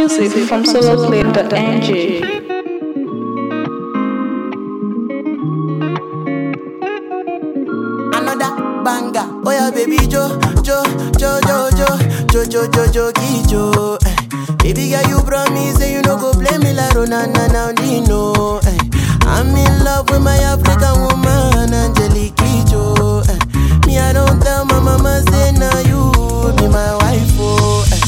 music from soloplay.ng. another banger. Oh yeah, baby Jo, Jo, Jo, Jo, Jo, Jo, Jo, Jo, Jo, Jo. Eh. Baby girl, you promise say you no go play me like Ronana now Dino. Eh. I'm in love with my African woman, Angelique Kijo. Eh. Me, I don't tell my mama say now you be my wife. Oh. Eh.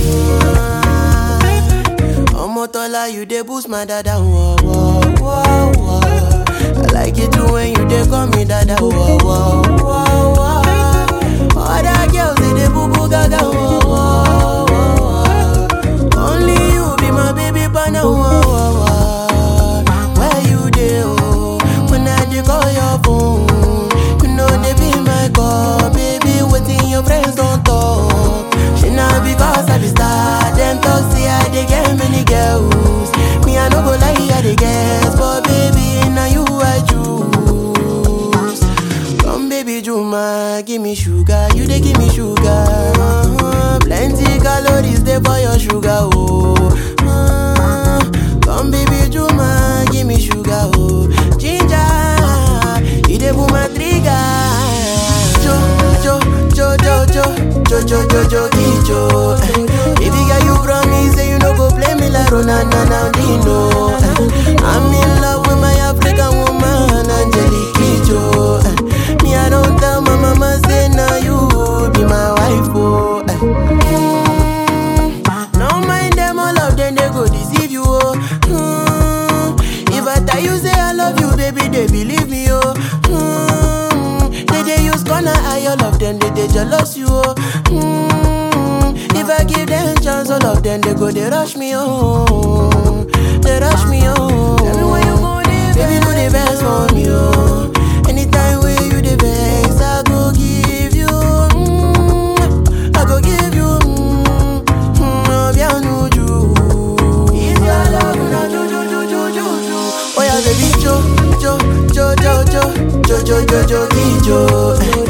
Omotola, you dey boost my dada. Whoa, whoa, whoa, whoa. I like it too when you dey call me dada. Whoa, whoa, whoa, whoa. Other girls they dey boo boo gaga. Whoa, whoa, whoa. Only you be my baby partner. Whoa, whoa, whoa. Where you dey? Oh, when I dey call your phone, you know they be my call, baby. Waiting your friends don't talk. She not because I be star. Them talk say I dey get many girls. Me I no go lie, I dey guess, but baby now you I choose. Come baby Juma, give me sugar, you dey give me sugar. Uh-huh. Plenty calories dey for your sugar, oh. Uh, come baby Juma, give me sugar, oh. Ginger, you dey pull my trigger. Jo, jo, jo, jo, jo, jo, jo, jo, jo, jo. Baby girl, you promise say you no go play me like Ronana now Dino. Eh, I'm in love with my African woman, Angelique Kijo. Eh, Me, I don't tell my mama say now you be my wife, oh. eh. Mm, No mind them, all of them they go deceive you, oh. Mm, If I tell you say I love you, baby, they believe me, oh. Mm, They they use gonna eye all of them, they they jealous you, oh. Mm, If I give them chance, all of them they go they rush me, oh. They rush me, oh. Tell me when you go there, baby, do the best for me, oh. Anytime when you the best, I go give you, mm, I go give you, mm, mm, oh, bien nuju. If your love na ju ju ju ju ju ju. Oh yeah, baby, jo jo jo jo jo jo jo jo jo jo jo.